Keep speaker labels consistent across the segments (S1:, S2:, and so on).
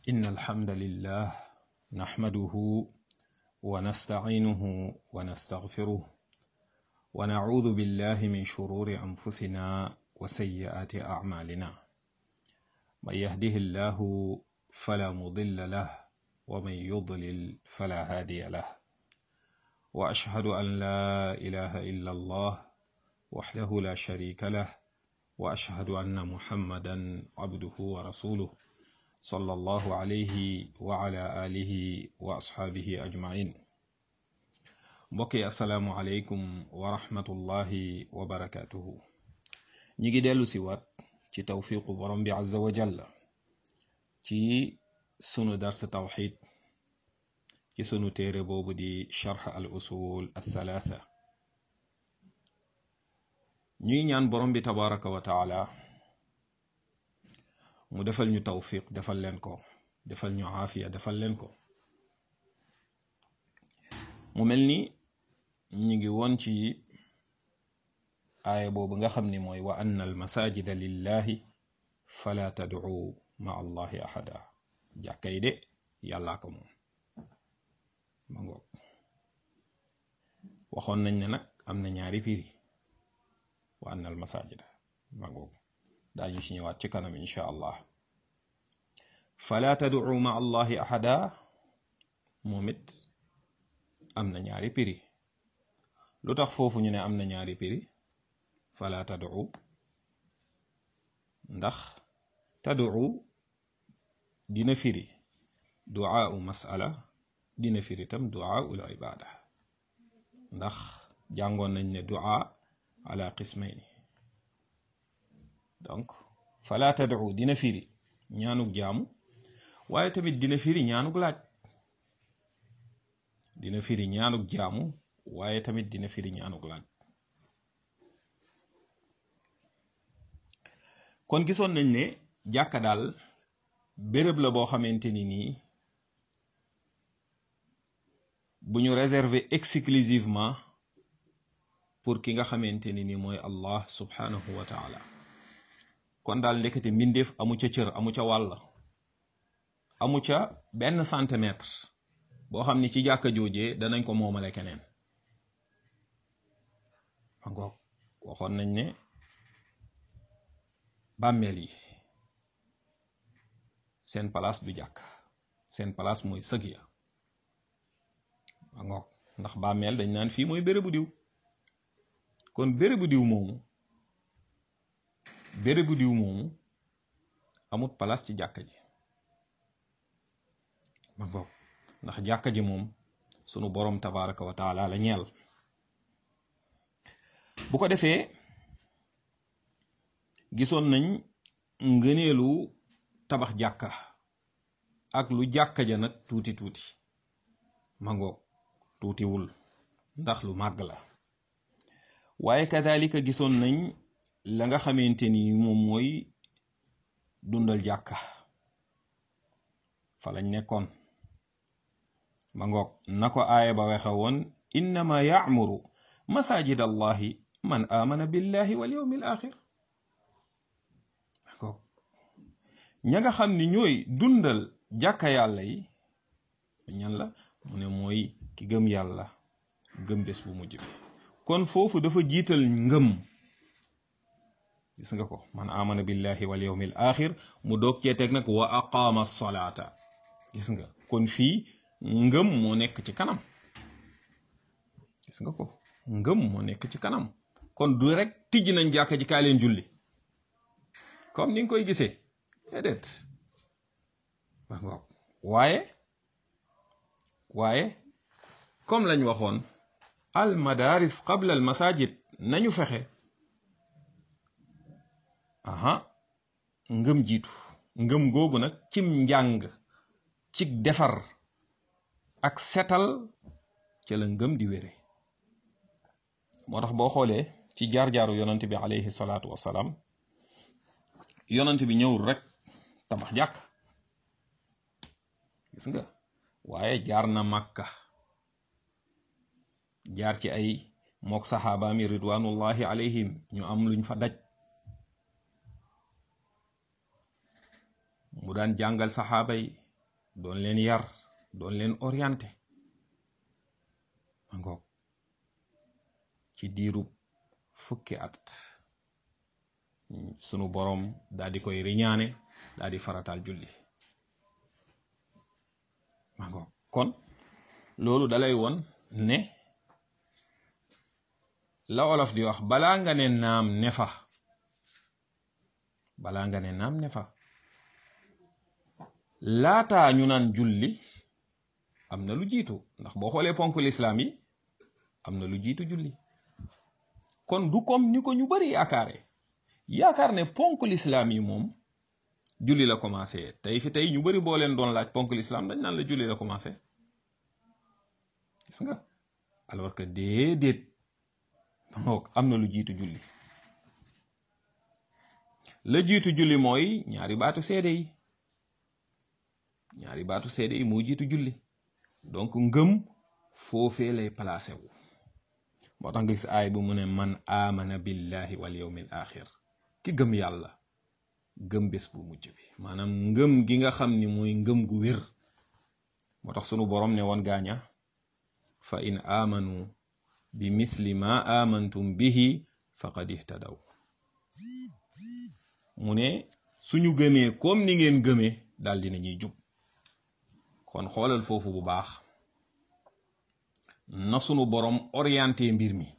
S1: إن الحمد لله نحمده ونستعينه ونستغفره ونعوذ بالله من شرور أنفسنا وسيئات أعمالنا من يهده الله فلا مضل له ومن يضلل فلا هادي له وأشهد أن لا إله إلا الله وحده لا شريك له وأشهد أن محمدا عبده ورسوله صلى الله عليه وعلى آله وأصحابه أجمعين mbokki asalaamualeykum wa rahmatullahi wa barakatuhu ñi ngi dellu si waat ci tawfiqu borom bi azza wa jalla ci sunu dars tawxid ci sunu téere boobu di charx al usul althalatha ñuy ñaan borom bi tabaraka wa taala mu defal ñu tawfiq defal leen ko defal ñu aafiya defal leen ko mu mel ni ñi ngi woon ci aaya boobu nga xam ni mooy wa anna al masajida lillahi fala tad'u ma allahi ahada jàkka yi de yàllaa ko moom ma ngoog waxoon nañ ne nag am na ñaari firi wa anna al masajida ma ngoog daañu ci ñëwaat ci kanam insha allah fala tad'u ma allahi ahada moom it am na ñaari piri lu tax foofu ñu ne am na ñaari piri fala tad'u ndax tad'u dina firi du'aa'u mas'ala dina firi tam du'aa'ul ibada ndax jàngoon nañ ne du'a ala qismayni donc fala tad'u dina firi ñaanug jaamu waaye tamit dina firi ñaanug laaj dina firi ñaanug jaamu waaye tamit dina firi ñaanug laaj kon gisoon nañ ne jàkka daal béréb la boo xamante ni nii bu ñu réserver exclusivement pour ki nga xamante ni nii mooy Allah subhanahu wa taala kon daal ndekete mbindeef amu ca cër amu ca wàll amu ca benn centimètre boo xam ni ci jàkka joojee danañ ko moomale keneen ma ngoog waxoon nañ ne bàmmeel yi seen place du jàkk seen place mooy sëg ya ma ngoog ndax bàmmeel dañ naan fii mooy bérébu diw kon bérébu diw moomu bérébu diw moomu amut place ci jàkka ji ma ngoog ndax jàkka ji moom sunu boroom tabaraka wa taala la ñeel bu ko defee gisoon nañ ngëneelu tabax jàkka ak lu jàkka ja nag tuuti tuuti ma ngoog tuutiwul ndax lu màgg la waaye kadalika gisoon nañ la nga xamante ni moom mooy dundal jàkka fa lañ nekkoon ma ngoog na ko aaya ba waxe woon innama ya'muru masajid allahi man amana billahi wal yawmil axir ngoog ña nga xam ni ñooy dundal jàkka yàlla yi ñan la mu ne mooy ki gëm yàlla gëm bés bu mujj bi kon foofu dafa jiital ngëm gis nga ko man amana billahi wal yawmil axir mu doog cee teg nag wa aqama solata gis nga kon fii ngëm moo nekk ci kanam gis nga ko ngëm moo nekk ci kanam kon du rek tijj nañ jàkka ji kaa leen julli comme ni nga koy gisee déedéet waaye waaye comme lañ waxoon al madaris qabla al masajid nañu fexe aha ngëm jiitu ngëm googu nag cim njàng ci defar ak setal ca la ngëm di wére moo tax boo xoolee ci jaar-jaaru yonent bi alayhi salaatu wasalaam yonent bi ñëwul rek tabax jàkk gis nga waaye jaar na màkka jaar ci ay mook saxaabaami ridwanullahi alayhim ñu am luñ fa daj mu daan jàngal saxaaba yi doon leen yar doon leen orienté ma ngoog ci diirub fukki at sunu boroom daal di koy riñaane daal di farataal julli ma ngoog kon loolu dalay won ne la olof di wax balaa nga ne naam ne fa balaa nga ne naam ne fa laataa ñu naan julli am na lu jiitu ndax boo xoolee ponk lislaam yi am na lu jiitu julli kon du comme ni ko ñu bari yaakaare yaakaar ne ponk lislaam yi moom julli la commencé tey fi tey ñu bari boo leen doon laaj ponk lislaam dañ naan la julli la commencé gis nga alors que déedéet am na lu jiitu julli la jiitu julli mooy ñaari baatu seede yi ñaari baatu seede yi moo jiitu julli donc ngëm foofee lay placé wu moo tax nga gis aay bu mu ne man amana billahi wal yawmil axir ki gëm yàlla gëm bés bu mujj bi maanaam ngëm gi nga xam ni mooy ngëm gu wér moo tax sunu borom ne woon gaaña fa in amanu bi mithli ma amantum bihi faqad ihtadaw mu ne suñu gëmee comme ni ngeen gëmee daal dina ñuy jub kon xoolal foofu bu baax na sunu borom orienté mbir mi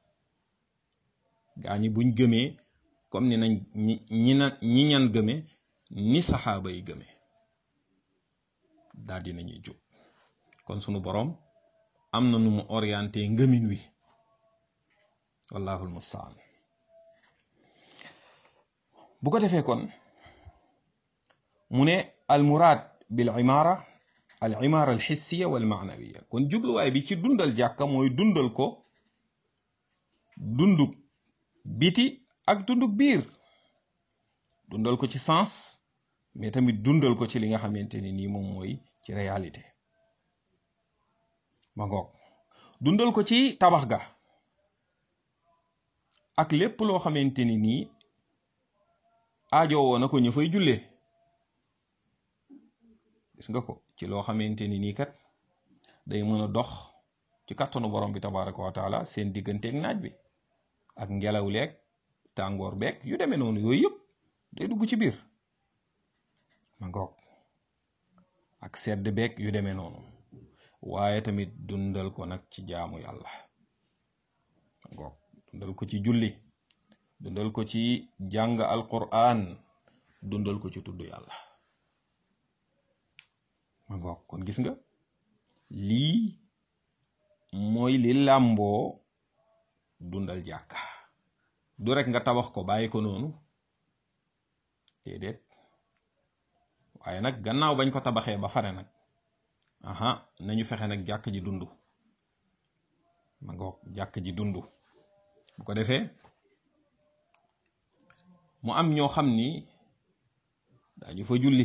S1: gaa ñi buñ gëmee comme ni nañ ñi ñi na ñi ñan gëme ni saxaaba yi gëme daal dina ñuy jub kon sunu borom am na nu mu orienté ngëmin wi wallahul mustaan bu ko defee kon mu ne al muraad bil imaara al imaara al xissiya wal maanawiya kon jubluwaay bi ci dundal jàkka mooy dundal ko dunduk biti ak dunduk biir dundal ko ci sens mais tamit dundal ko ci li nga xamante ni nii moom mooy ci réalité ma ngoog dundal ko ci tabax ga ak lépp loo xamante ni nii aajowoo na ko ñu fay jullee gis nga ko ci loo xamante ni nii kat day mën a dox ci kattanu borom bi tabaraka wa taala seen digganteeg naaj bi ak ngelaw leeg tàngoor beeg yu demee noonu yooyu yëpp day dugg ci biir ma ngoog ak sedd beeg yu demee noonu waaye tamit dundal ko nag ci jaamu yàlla ma ngoog dundal ko ci julli dundal ko ci jàng alquran dundal ko ci tudd yàlla ma ngoog kon gis nga lii mooy li làmboo dundal jàkka du rek nga tabax ko bàyyi ko noonu déedéet waaye nag gannaaw bañ ko tabaxee ba fare nag aha nañu fexe nag jàkk ji dund ma ngoog jàkk ji dund bu ko defee mu am ñoo xam ni dañu fa julli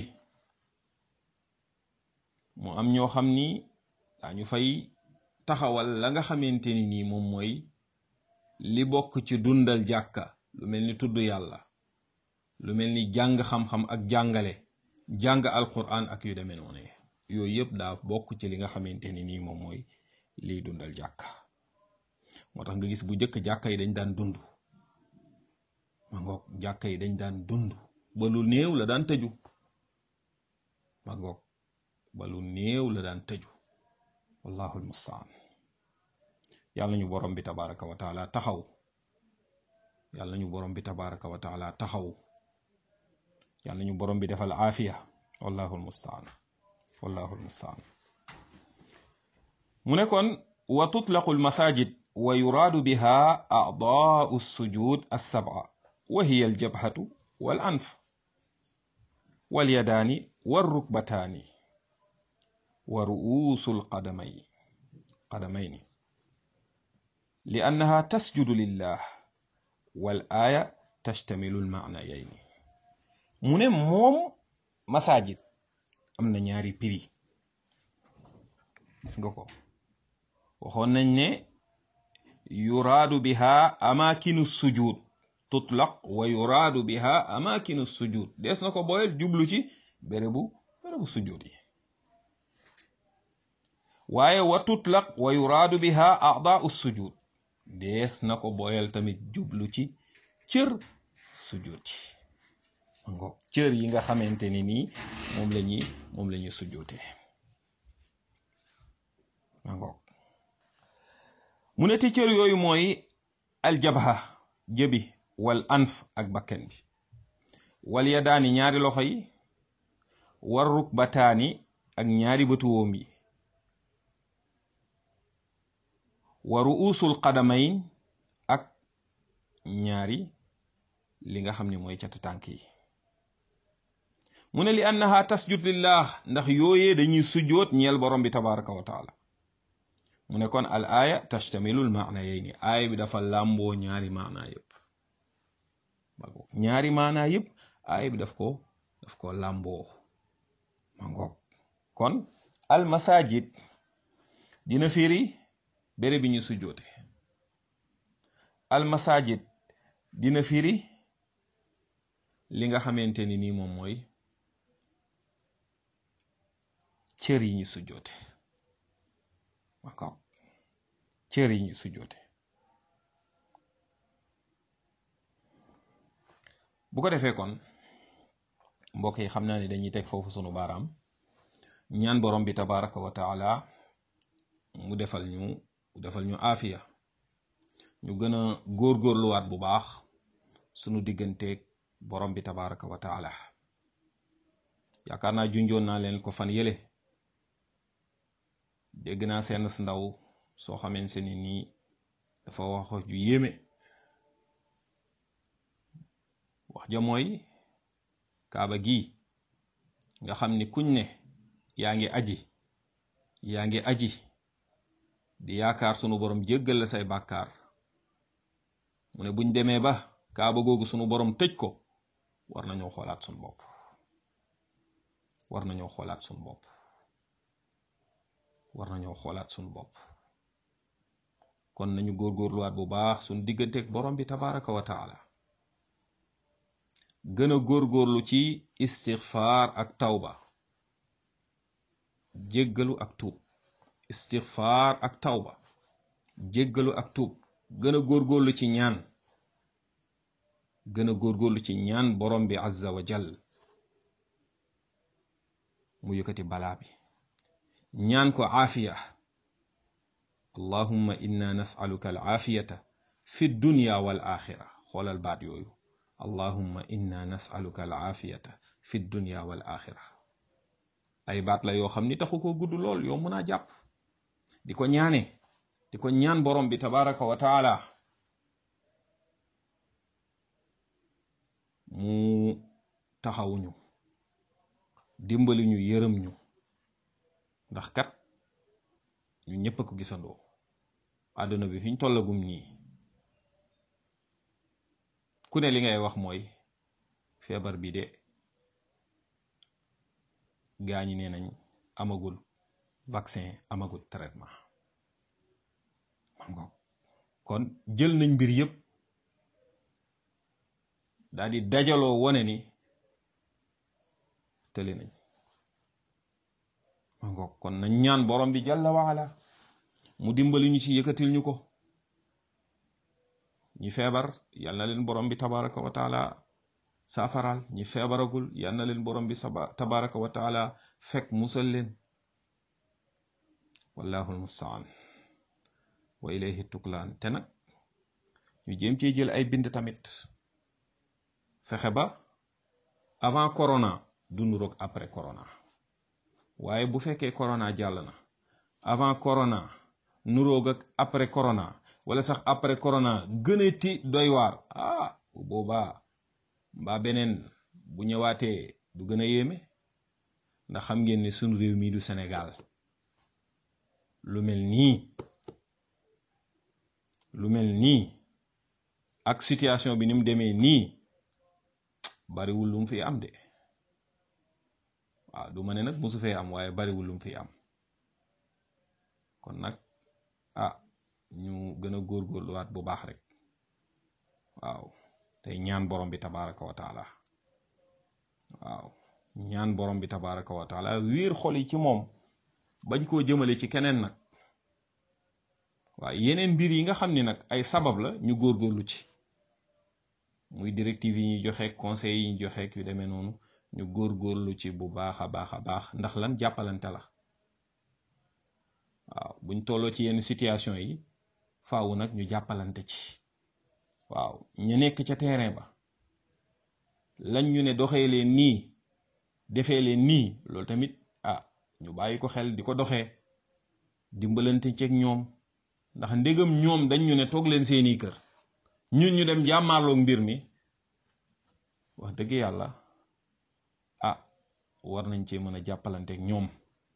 S1: mu am ñoo xam ni dañu fay taxawal la nga xamante ni nii moom mooy li bokk ci dundal jàkka lu mel ni tudd yàlla lu mel ni jàng xam-xam ak jàngale jàng alquran ak yu demee noonu yooyu yëpp daa bokk ci li nga xamante ni nii moom mooy liy dundal jàkka moo tax nga gis bu njëkk jàkka yi dañ daan dund ma ngoog jàkka yi dañ daan dund ba lu néew la daan tëju ma ngoog ba lu néew la daan tëju wallahu almustaan yàlla ñu borom bi tabaraka wa taala taxaw yàlla ñu borom bi tabaraka wa taala taxaw yàlla ñu borom bi defal aafiya wallahu almustaan wallahu almustaan mu ne kon wa tutlaqu almasajid wa yuraadu biha a'daa'u as-sujud as-sab'a wa hiya al-jabhatu wal anf wal yadaani war rukbataani wa ru'uusu al-qadamay qadamayni li annaha tasjudu lillah wal aaya tashtamilu al-ma'nayayni mu ne moom masajid am na ñaari prix gis nga ko waxoon nañ ne yuraadu biha amakinu sujud tutlaq wa yuraadu biha amakinu sujud des na ko booyal jublu ci bérébu bérébu sujud yi waaye wa tutlaq wa yuraadu biha a'daa'u sujud dees na ko boyal tamit jublu ci cër sujud yi ngoog cër yi nga xamante ni nii moom la ñuy moom la ñuy sujjootee ngoog mu ne ti cër yooyu mooy aljabha jëbi wal anf ak bakken bi wal yadaani ñaari loxo yi war rukbataani ak ñaari bëtuwoom yi wa ruusul qadamayn ak ñaari li nga xam ne mooy cati tànk yi mu ne li annaha tasjud lillah ndax yooyee dañuy sujjoot ñeel borom bi tabaraka wa taala mu ne kon al aaya tastamilul maana yey aaya bi dafa làmboo ñaari maana yëpp ñaari maana yëpp aaya bi daf ko daf ko làmboo ma ngoog kon al masajid dina firi béré bi ñu sujjoote al masajid dina firi li nga xamante ni nii moom mooy cër yi ñu sujjoote d'accord cër yi ñu sujjoote bu ko defee kon mbokk yi xam naa ne dañuy teg foofu sunu baaraam ñaan borom bi tabaraka wa taala mu defal ñu mu defal ñu aafiya ñu gën a góorgóorluwaat bu baax sunu digganteeg borom bi tabaraka wa taala yaakaar naa junjoon naa leen ko fan yële dégg naa seen ndaw soo xamante ni nii dafa wax ju yéeme wax ja mooy kaaba gi nga xam ni kuñ ne yaa ngi aji yaa ngi aji di yaakaar sunu borom jéggal la say bàkkaar mu ne buñ demee ba kaaba googu sunu borom tëj ko war nañoo xoolaat sunu bopp war nañoo xoolaat sunu bopp war nañoo xoolaat sunu bopp kon nañu góorgóorluwaat bu baax sunu digganteeg borom bi tabaraka wa taala gën a góorgóorlu ci istixfaar ak tawba jéggalu ak tuub istixfaar ak tawba jéggalu ak tuub gën a góorgóorlu ci ñaan gën a góorgóorlu ci ñaan borom bi azza wa jal mu yëkkati balaa bi ñaan ko aafiya allahumma inna nasaluka al aafiyata fi dunya wal axira xoolal baat yooyu allahumma inna nasaluka al aafiyata fi dunya wal axira ay baat la yoo xam ni taxu ko gudd lool yow mën a jàpp di ko ñaane di ko ñaan borom bi tabaraka wa taala mu taxawuñu dimbali ñu yërëm ñu ndax kat ñu ñëpp a ko gisandoo àdduna bi fi ñu tollagum nii ku ne li ngay wax mooy feebar bi de gaañi nee nañ amagul vaccin amagul traitement mango kon jël nañ mbir yëpp daal di dajaloo wone ni tële nañ mango kon nañ ñaan borom bi jalla waala mu dimbali ñu ci yëkkatil ñu ko ñi feebar yal na leen borom bi tabaraka wa taala saafaral ñi feebaragul yal na leen borom bi saba tabaraka wa taala fekk musal leen wallahu almustaan wa ilayhi tuklaan te nag ñu jéem cee jël ay bind tamit fexe ba avant corona du nuroog après corona waaye bu fekkee corona jàll na avant corona nuroog ak après corona wala sax après corona gënati doy waar ah bu boobaa mbaa beneen bu ñëwaatee du gën a yéeme ndax xam ngeen ne sunu réew mii du Sénégal lu mel nii lu mel nii ak situation bi ni mu demee nii bariwul lu mu fi am de waaw du ma ne nag musu fee am waaye bariwul lu mu fi am kon nag ah ñu gën a góorgóorluwaat bu baax rek waaw tey ñaan borom bi tabaraka wa taala waaw ñaan borom bi tabaraka wa taala wiir xol yi ci moom bañ koo jëmale ci keneen nag waaye yeneen mbir yi nga xam ni nag ay sabab la ñu góorgóorlu ci muy directive yi ñuy joxe conseil yi ñu joxe yu demee noonu ñu góorgóorlu ci bu baax a baax a baax ndax lan jàppalante la waaw buñ tolloo ci yenn situation yi faawu nag ñu jàppalante ci waaw ñu nekk ca terrain ba lañ ñu ne doxee leen nii defee leen nii loolu tamit ah ñu bàyyi ko xel di ko doxee dimbalante ceeg ñoom ndax ndégam ñoom dañ ñu ne toog leen seeni kër ñun ñu dem jàmmaarloog mbir mi wax dëgg yàlla ah war nañ cee mën a jàppalanteeg ñoom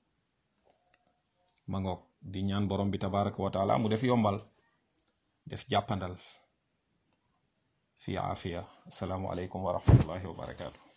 S1: ma ngoog di ñaan borom bi tabaraka wa taala mu def yombal def jàppandal fi aafiya asalaamu aleykum wa rahmatullahi wa barakaatu